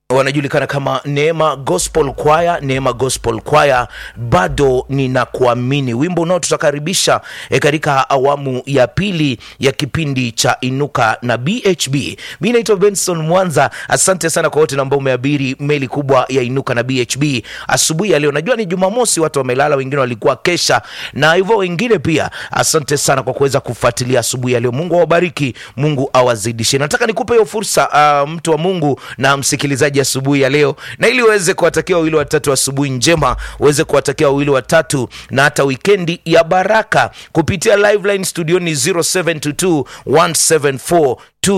wanajulikana kama Neema Gospel Choir. Neema Gospel Choir, bado ninakuamini, wimbo unao tutakaribisha e, katika awamu ya pili ya kipindi cha Inuka na BHB. Mi naitwa Benson Mwanza. Asante sana kwa wote ambao umeabiri meli kubwa ya Inuka na BHB asubuhi ya leo. Najua ni Jumamosi, watu wamelala, wengine walikuwa kesha na hivyo wengine pia. Asante sana kwa kuweza kufuatilia asubuhi ya leo. Mungu awabariki, Mungu awazidishe. Nataka nikupe hiyo fursa uh, mtu wa Mungu na msikilizaji asubuhi ya leo, na ili uweze kuwatakia wawili watatu asubuhi njema, uweze kuwatakia wawili watatu na hata wikendi ya baraka kupitia live line studioni 0722 174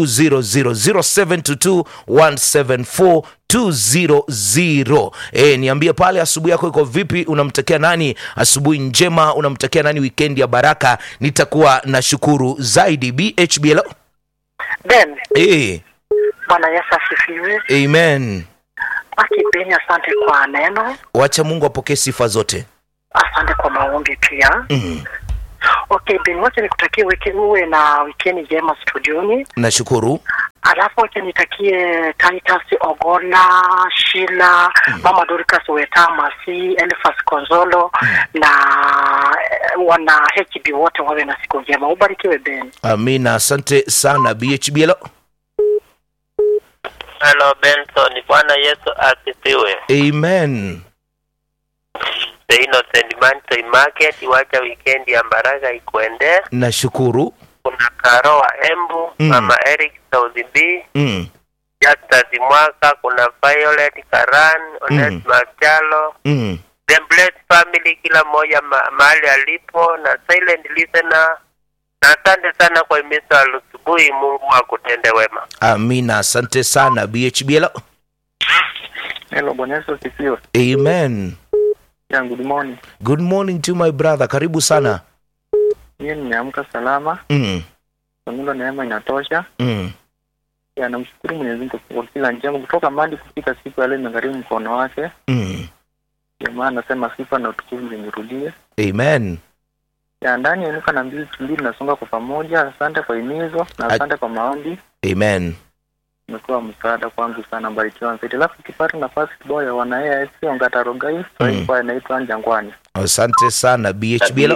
200 0722 200 e, niambie pale asubuhi yako iko vipi unamtakia nani asubuhi njema unamtakia nani wikendi ya baraka nitakuwa na shukuru zaidi bhbl Ben, e, Bwana Yesu asifiwe. amen Akipeni, asante kwa neno, wacha mungu apokee sifa zote asante kwa maombi pia. mm. Okay Ben, wacha nikutakie wiki uwe na wikendi njema studioni, nashukuru alafu wacha nitakie Titus Ogola, Shila, Mama Dorcas Wetama, si Elfas Konzolo na eh, wana HB wote wawe na siku njema. Ubarikiwe Ben. amina asante sana bhbl Hello Benson, Bwana Yesu asifiwe. amen The Innocent Man Toy Market, wacha weekend ya baraka ikuendee. nashukuru Kuna Karo wa Embu, Mm. Mama Eric Saudi B, mm. Justus Mwaka, kuna Violet Karan, Ones Machalo, Mm. The Blessed Family, kila mmoja ma mahali alipo na silent listener. Na asante sana kwa himizo la asubuhi. Mungu akutende wema. amina asante sana bhbl Hello, Bwana Yesu asifiwe. amen Yeah, good morning. good morning to my brother karibu sana Mimi nimeamka salama, mm. Mungu neema inatosha. Mm. Ya namshukuru Mwenyezi Mungu kwa kila njema kutoka mbali kufika siku ya leo imegharimu mkono wake. Mm. Ndio maana nasema sifa na utukufu zimrudie. amen Ya ndani ya Inuka na mbili mbili tunasonga kwa pamoja. Asante kwa himizo na A- asante kwa maombi. amen Imekuwa msaada kwangu sana, barikiwa zaidi. Alafu ukipata nafasi kidogo ya wana AIC Ongata Rogai, Mm. kwa inaitwa Jangwani. asante sana bhbl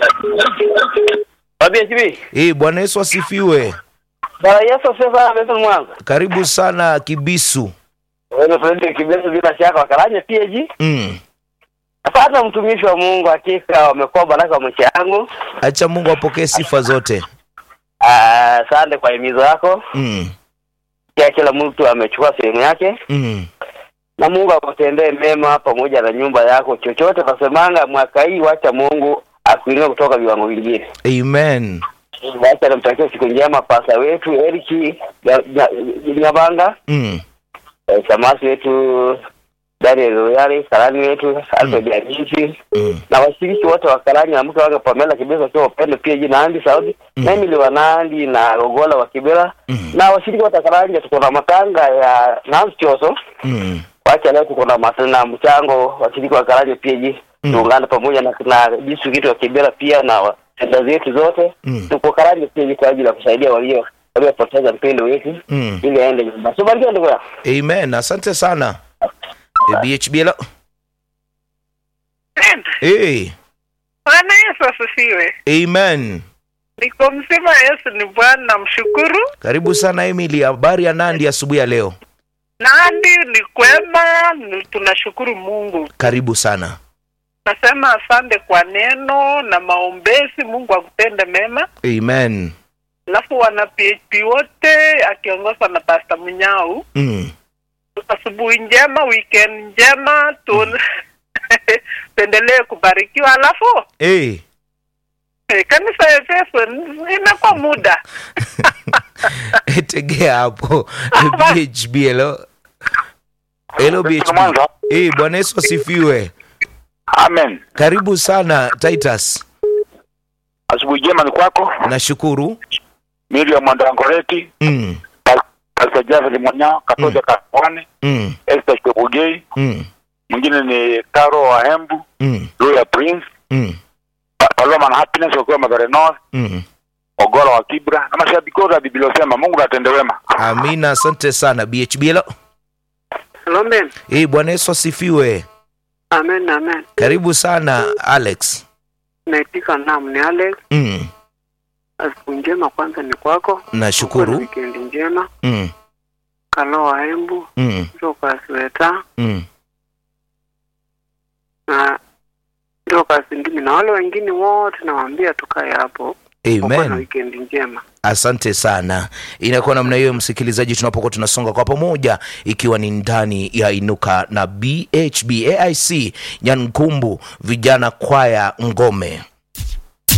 BHB. Eh, bwana yesu asifiwe Bwana Yesu asifiwe sana Benson Mwanza. karibu sana kibisu Wewe Fredrick Kibeso bila shaka wakalanya PG. mm. Asante mtumishi wa Mungu, hakika wamekuwa baraka wa maisha yangu. acha mungu apokee sifa zote Ah, Asante kwa himizo yako. mm. Pia kila mtu amechukua sehemu yake, Mm. na Mungu akutendee mema pamoja na nyumba yako. Chochote nasemanga mwaka hii, wacha Mungu akuinue kutoka viwango vingine. amen Wacha namtakia siku njema pasa wetu Eriki Nyabanga, mm. eh, Samasi wetu Daniel Royale, Karani wetu Alfred Anisi Mm. na washiriki wote wa Karani na mke wake Pamela Kibera akiwa upendo pia jina Andi Saudi Mm. na Emily wa Nandi na Rogola wa Kibera Mm. na washiriki wote wa Karani tuko na matanga ya Nancy Choso Mm. wacha leo tuko na mas- na mchango washiriki wa Karani pia ji Mm. tuungane pamoja na na district wa Kibera pia na wa- senta zetu zote Mm. tuko Karani pia ji kwa ajili ya kusaidia walio waliopoteza mpendo wetu Mm. ili aende nyumbani. So barikiwa ndugu yangu. amen asante sana Eh, bhbl Ben, hey. Bwana Yesu asifiwe. amen Niko mzima, Yesu ni Bwana, namshukuru. karibu sana emily habari ya nandi asubuhi ya leo Nandi ni kwema, ni- tunashukuru Mungu. karibu sana Nasema asante kwa neno na maombezi. Mungu akutende mema. amen Alafu wana PHP wote akiongozwa na Pastor Munyau, mm. asubuhi njema, weekend njema, tu tuendelee kubarikiwa. Alafu hey. eh, kanisa ya Efeso imekuwa muda tegea hapo bhb hello hello bhb hey, bwana yesu asifiwe Amen. karibu sana titus Asubuhi njema ni kwako. nashukuru Miriam Mwandangoreti, mm. Pastor Jafet Mwanya, Katoja Kakwane, Mm. Esther Chebugei, Mm. mwingine ni Karo wa Hembu, Mm. Roya Prince, Mm. Pa- Paloma na Happiness wakiwa Mathare North, Mm. Ogola wa Kibra na mashabiki wote wa Biblia wasema Mungu natende wema. amina asante sana bhb hello Lombe. Eh, Bwana Yesu asifiwe. Amen, amen. Karibu sana Alex. Naitika naam, ni Alex. Mm, Siku njema kwanza ni kwako. Kuwa na nashukuru. Wikendi njema. Mm, Kaloa Embu, mm, Lucas Weta mm. na Lucas Ndimi na wale wengine wote nawaambia tukae hapo. Kuwa na Amen. wikendi njema. Asante sana. Inakuwa namna hiyo, msikilizaji, tunapokuwa tunasonga kwa pamoja, ikiwa ni ndani ya Inuka na BHB AIC Nyankumbu vijana kwaya Ngome.